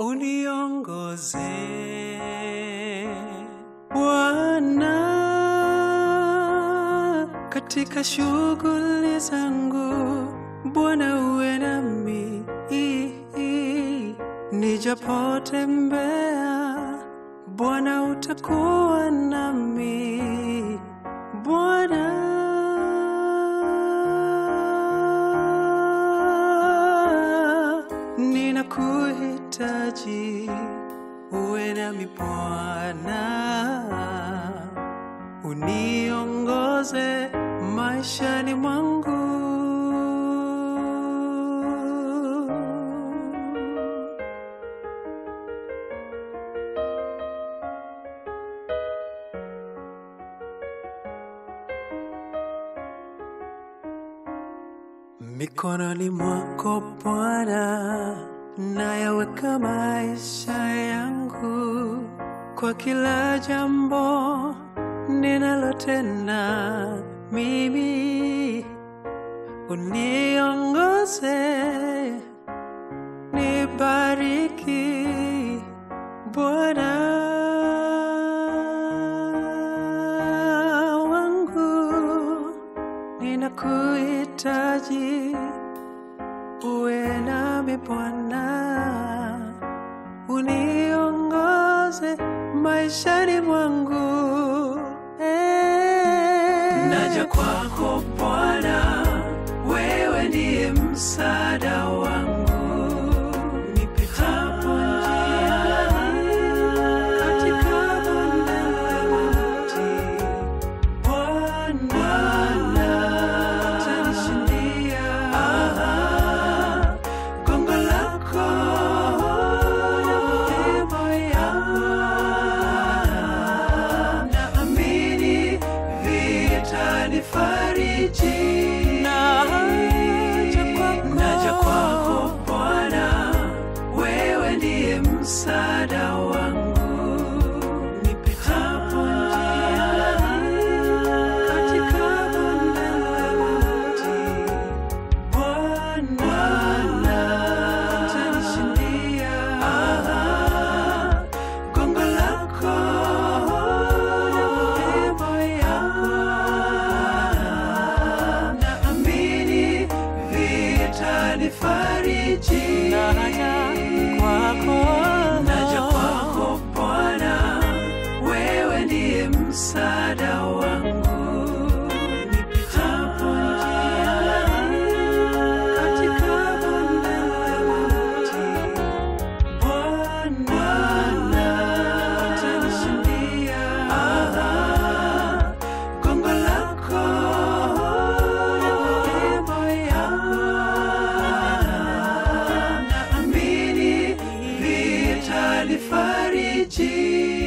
uniongoze Bwana katika shughuli zangu, Bwana uwe nami nijapotembea, Bwana utakuwa nami Bwana ninakuhitaji uwe nami Bwana, uniongoze maishani mwangu. Mikononi mwako Bwana, nayaweka maisha yangu, kwa kila jambo ninalotenda mimi, uniongoze, nibariki Bwana wangu ninakuhitaji uwe nami Bwana, uniongoze maishani mwangu. Eh. Naja kwako Bwana, wewe ndiye msaada wangu, nipitapo njiani katika bonde la mauti Bwana utanishindia. Gongo lako fimbo yangu, naamini vitanifariji. Naja kwako Bwana, wewe ndiye msaada wangu nipitapo njiani katika bonde la mauti. Bwana utanishindia. Gongo lako fimbo yangu, naamini vitanifariji. Naja kwako Bwana, wewe ndiye msaada wangu nipitapo njiani katika bonde la mauti. Bwana utanishindia. Gongo lako fimbo yangu, naamini vitanifariji.